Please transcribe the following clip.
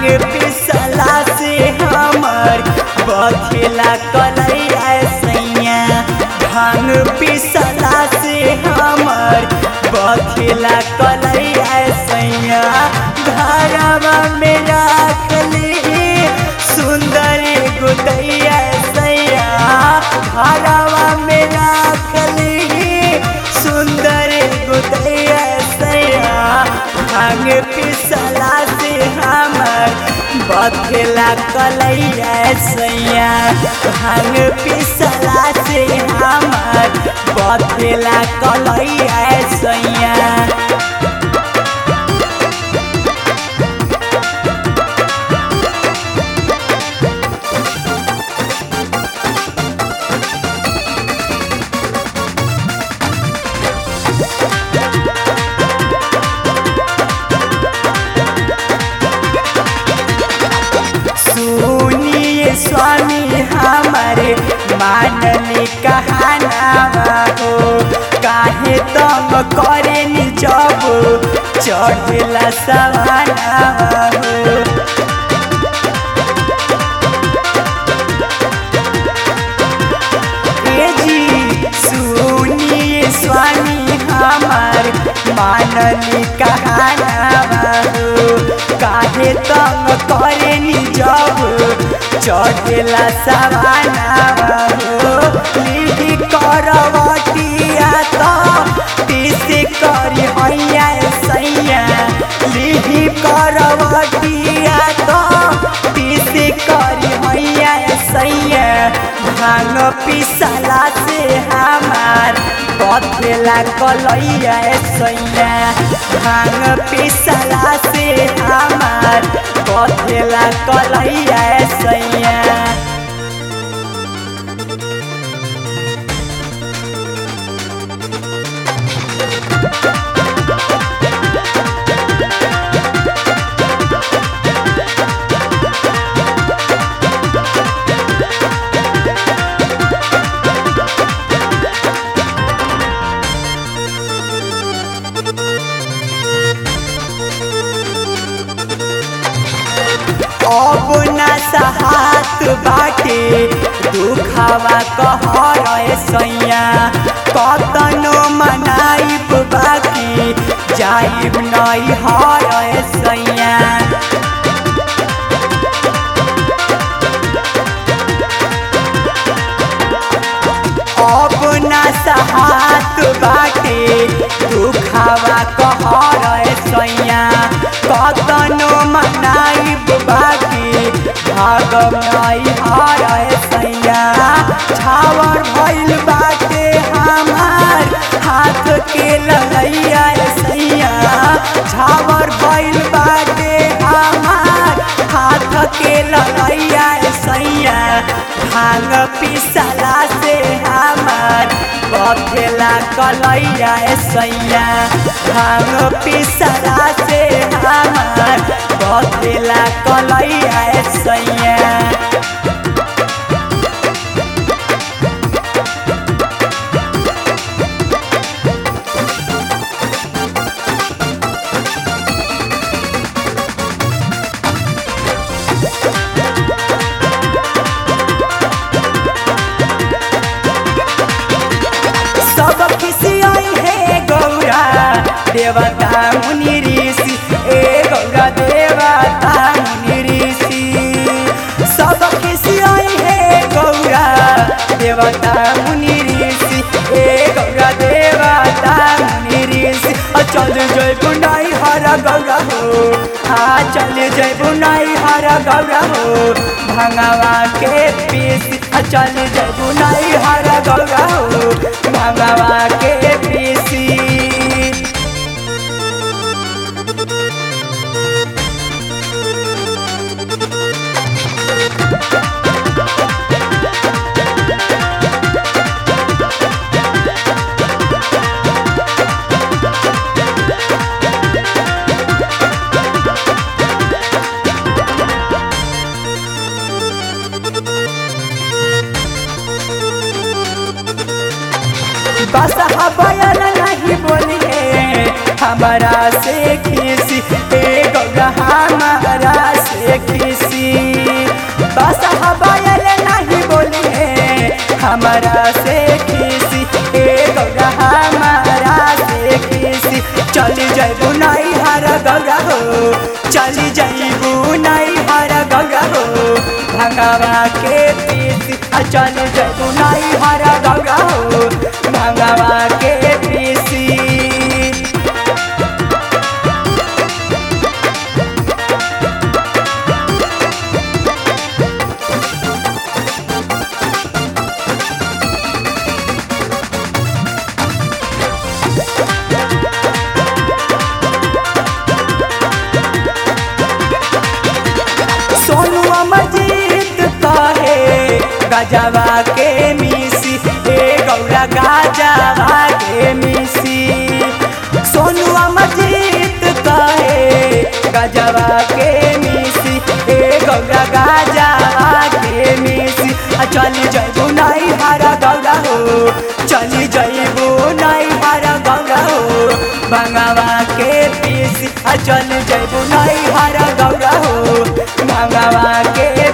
पिसला से हमर बथेला कलैया सैया भांग पिसला से हमर बथेला कलैया सैया घरवा में राखली सुंदर गुदैया सैया घरवा में राखली सुंदर गुदैया सैया भांग पिसला से हमर बथेला कलैया सैया भांग पिसला से हमर बथेला कलैया सैया सुनिए स्वामी हमारे मानली कहाना हो काहे तम करे नि जब चढ़ेला सवाना हो ए जी सुनिए स्वामी हमार मानली कहाना हो काहे तंग करे नि जब चढ़ेला सवाना हो लिही करवटिया तो पीसे करी हैया सैया लिही करवटिया तो पीसे करी हैया सैया भांग पिसला से हमार बथेला कलैया सैया भांग पिसला से हमार बथेला कलैया सैया अब न सहात बाटे दुखावा कहर सैया कतनो मनाइब बाकी जाइब नहीं हर सैया अब न सहात बाटे दुखावा कहर सैया कतनो मनाइब बाकी भागम नहीं हार सैया छावर भइल बाटे हमार हाथ के ललैया सैया छावर भइल बाटे हमार हाथ के ललैया सैया भांग पिसला से हमार बथेला कलैया सैया भांग पिसला से हमार बथेला कलैया सैया सब खिसियाई है गौरा देवता मुनि ऋषि ए गौरा देवता मुनि ऋषि सब खिसियाई है गौरा देवता मुनि ऋषि ए गौरा देवता मुनि ऋषि अ चल जय बुनाई हर गौरा हो आ चल जय बुनाई हर गौरा हो भंगवा के पीस अ चल जय बुनाई हर गौरा हो भंगवा के पीसी बस बयान नहीं बोलिए हमारा से खीसी ए गौरा हमारा से हमारा से खीसी ए गौरा हमारा से खीसी चली जाइबू नहीं हरा गौरा हो चली जाइबू नहीं हरा गौरा हो भंगावा के पीसी आ चली जाइबू नहीं हरा गौरा हो भंगावा के पीसी सोनू अमरजीत कहे गजवा के मिसी ए गौरा गजवा के मिसी सोनू अमरजीत कहे गजवा के मिसी ए गौरा गजवा के मिसी आ चली जइबू नहीं हरा गौरा हो चली जइबू नहीं हरा गौरा हो भंगावा के पीसी आ चली जइबू नहीं हरा गौरा हो भंगावा के